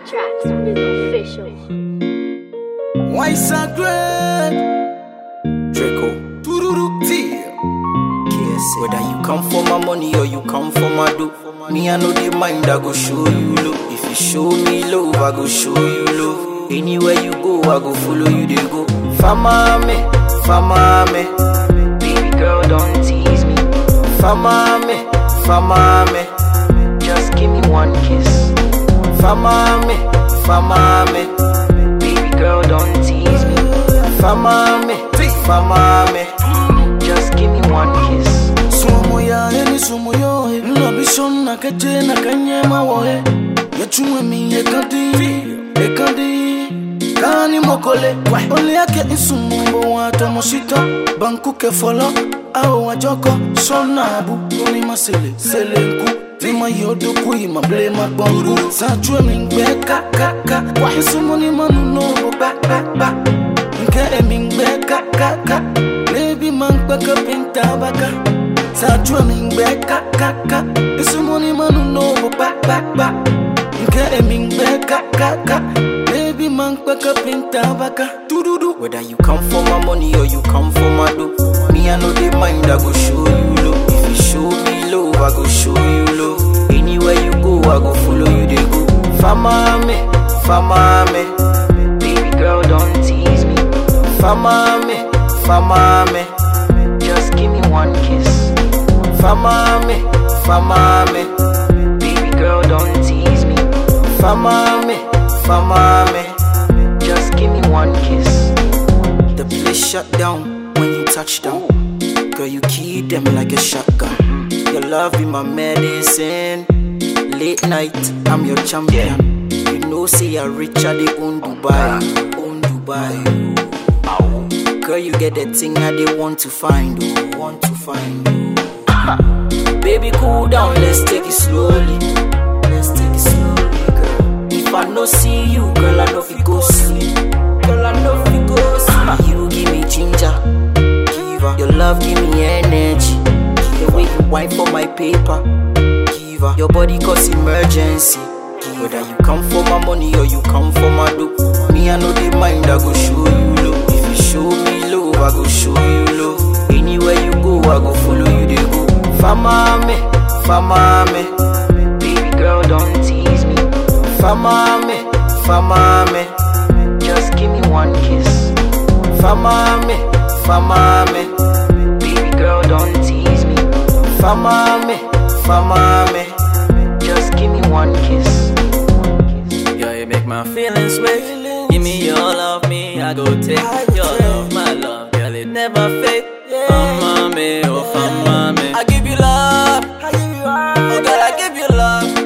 Tracks is official. Why sacred? Draco. Tururu. T. KS. Whether you come for my money or you come for my dough. Me, I know the mind, I go show you love. If you show me love, I go show you love. Anywhere you go, I go follow you, they go. Fama me, fama me. Baby girl, don't tease me. Fama me, fama me. Just give me one kiss. Fama me, fama me. Baby girl, don't tease me. Fama me, fama me. Just give me one kiss. Sumo ya eni sumo yo he Nna bishon na keje na kanye ma wo he Yechuwe mi ekandi Ekandi Kani mokole Ole yake insumo mbo wa tomoshito Banku ke folo Ao wajoko Sona abu Oni masele Sele nku Tima yodo kui ma ble ma bongu Sa chwe mi ngbe ka ka ka Isumo ni manu no bo ba ba ba Nke emi ngbe ka ka ka Baby man kpaka pinta baka Sajua mingbe ka ka ka Isumoni manu no bo ba ba ba Nke e mingbe ka ka ka Baby man kpaka pinta baka Tududu Whether you come for my money or you come for my dough. Me, I know the mind, I go show you love. If you show me love, I go show you love. Anywhere you go, I go follow you, they go. Fama me, fama me. Baby girl, don't tease me. Fama me, fama me. Just give me one kiss. Fama me, fama me. Baby girl, don't tease me. Fama me, fama me. Just give me one kiss. The place shut down when you touch down. Girl, you keep them like a shotgun. Your love be my medicine. Late night, I'm your champion. You know, say I rich, I they own Dubai. Own Dubai. Girl, you get the thing I they want to find. Oh, want to find. Oh. Baby, cool down, let's take it slowly. Let's take it slowly, girl. If I no see you, girl, I know if you go sleep. Girl, I know if you go sleep. You give me ginger, give her. Your love give me energy. The way you wipe for my paper, give her. Your body cause emergency. Whether you come for my money or you come for my dough, me I know the mind I go show you love. If you show me love, I go show you love. Anywhere you go, I go follow you. They go. Fama me, fama me. Baby girl, don't tease me. Fama me, fama me. Just give me one kiss. Fama me, fama me. Baby girl, don't tease me. Fama me, fama me. Just give me one kiss. Yo, you make my feelings wet. Give me your love, me, I go take your love, my love, girl, it never fade. Fama me, oh fama me. I give you love, oh girl, I give you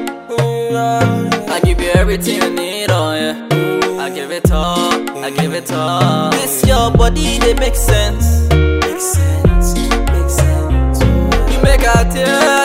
love. I give you everything you need, oh yeah. I give it all, I give it all. This your body, they make sense. Make sense, make sense. You make a tear.